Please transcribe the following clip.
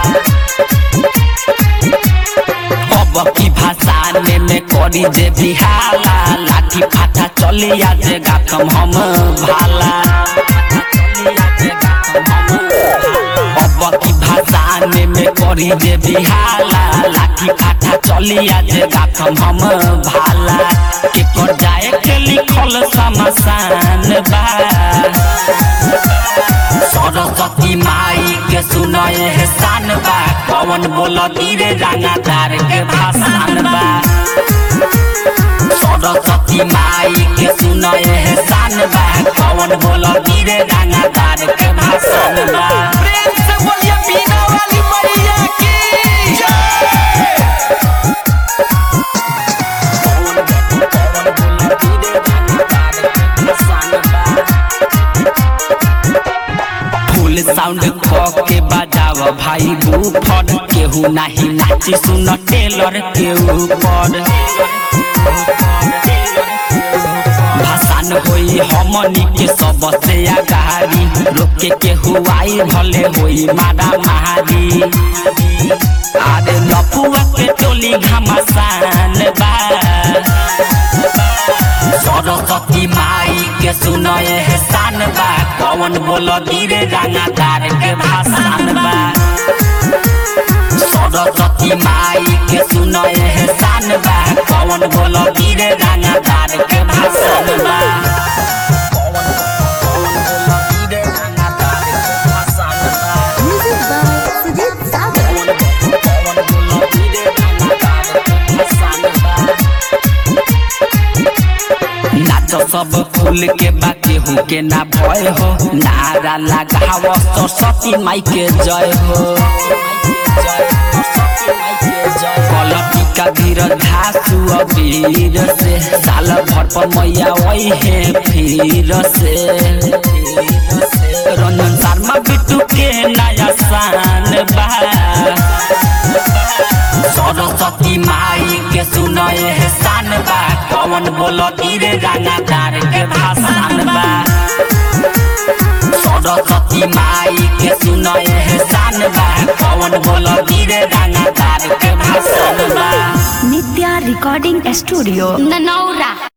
अब की भाषाने में करी जे बिहाला लाठी फाटा चली आज गाथम हम भाला अब की भाषाने में करी जे बिहाला लाठी फाटा चली आज गाथम हम भाला के कर जाए के लिखल समसान बा सरस्वती माई के सुनए एहसान बा कवन बोल धीरे रंगादार के भाषण बा सरस्वती माई के सुनए एहसान बा कवन बोल धीरे रंगादार के भाषण बा प्रेम से बोलिए बीना वाली मैया की फुल साउंड क के बजाव भाई बूफर केहू नाही नाची सुन टेलर के ऊपर भाषण होई हमनी के सबसे आगारी रोके केहू आई भले होई मारा महारी आरे लफुआ के टोली घमासान बा सरस्वती माई के सुनए एहसान बा कवन बोल धीरे रंगादार के भाषण बा सरस्वती माई के सुनए एहसान बा कवन बोल धीरे रंगादार के भाषण बा Music by Sujit Sagar. नाच सब फूल के बाकी हो के ना भय हो नारा लगाव सरस्वती माई के जय हो कलपी का धीर घासु अबीर से साल भर पर मैया वही है फिर से रंजन शर्मा बिट्टू के नया शान बा सरस्वती माई के सुनए एहसान बा कवन बोल धीरे रंगादार के भाषण बा सरस्वती माई के सुनए एहसान बा कवन बोल धीरे रंगादार के भाषण बा Nitya Recording Studio. ननौरा